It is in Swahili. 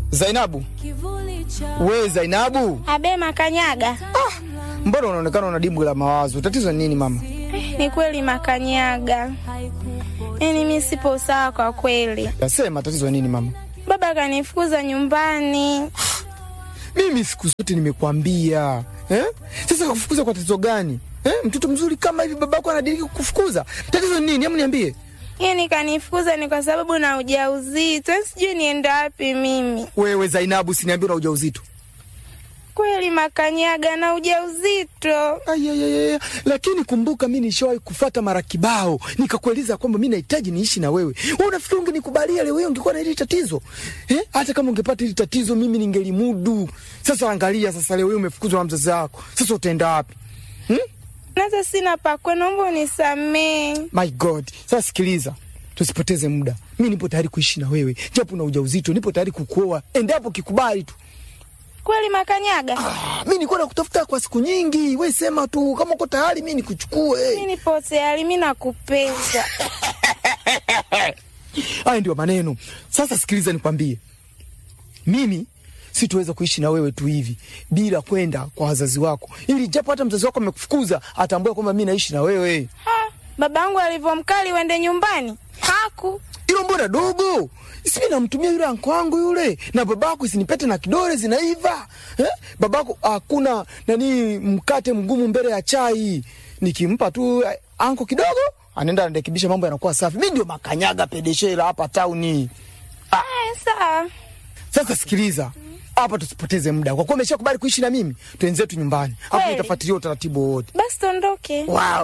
Zainabu, we Zainabu, Abe Makanyaga. mbona unaonekana una dimbwi la mawazo? Tatizo ni nini mama? Ni kweli Makanyaga, yaani mi sipo sawa kwa kweli. Nasema tatizo ni nini mama? Baba kanifukuza nyumbani. Mimi siku zote nimekwambia eh? Sasa kufukuza kwa tatizo gani eh? Mtoto mzuri kama hivi babako anadiriki kukufukuza, tatizo ni nini? Hebu niambie. Yaani kanifukuza ni kwa sababu na ujauzito, yaani sijui niende wapi mimi. Wewe Zainabu, siniambia una ujauzito. Kweli Makanyaga, na ujauzito. Ayayaya, lakini kumbuka, mi nishawahi kufata mara kibao nikakueleza kwamba mi nahitaji niishi na wewe. Wewe unafikiri ungenikubalia leo hiyo ungekuwa na hili tatizo eh? Hata kama ungepata hili tatizo mimi ningelimudu. Sasa angalia, sasa leo hiyo umefukuzwa na mzazi wako, sasa utaenda wapi hmm? Nasa sina pakwe, naomba unisamee. My God, sasa sikiliza, tusipoteze muda. Mi nipo tayari kuishi na wewe, japo na ujauzito, nipo tayari kukuoa endapo kikubali tu. Kweli Makanyaga, Ah, mi nilikuwa nakutafuta kwa siku nyingi, we sema tu kama uko tayari, mi mi nikuchukue. nipo tayari, mi nakupenda. Haya ndio maneno. Sasa sikiliza, nikwambie, mimi sitoweza kuishi na wewe tu hivi bila kwenda kwa wazazi wako, ili japo hata mzazi wako amekufukuza atambue kwamba mi naishi na wewe. Ha, babangu alivyomkali uende nyumbani haku Hilo mbona dogo? Simi namtumia yule anko wangu yule, na babako isinipete na kidole zinaiva eh? Babako hakuna nani mkate mgumu mbele ya chai, nikimpa tu eh, anko kidogo anaenda anarekebisha, mambo yanakuwa safi. Mi ndio makanyaga pedeshela hapa tauni. Aya, sawa. Sasa sikiliza hapa, tusipoteze muda, kwa kuwa umeshakubali kuishi na mimi, twenzetu nyumbani, hapo Kweli? nitafuatilia utaratibu wote. Basi tondoke. Wow.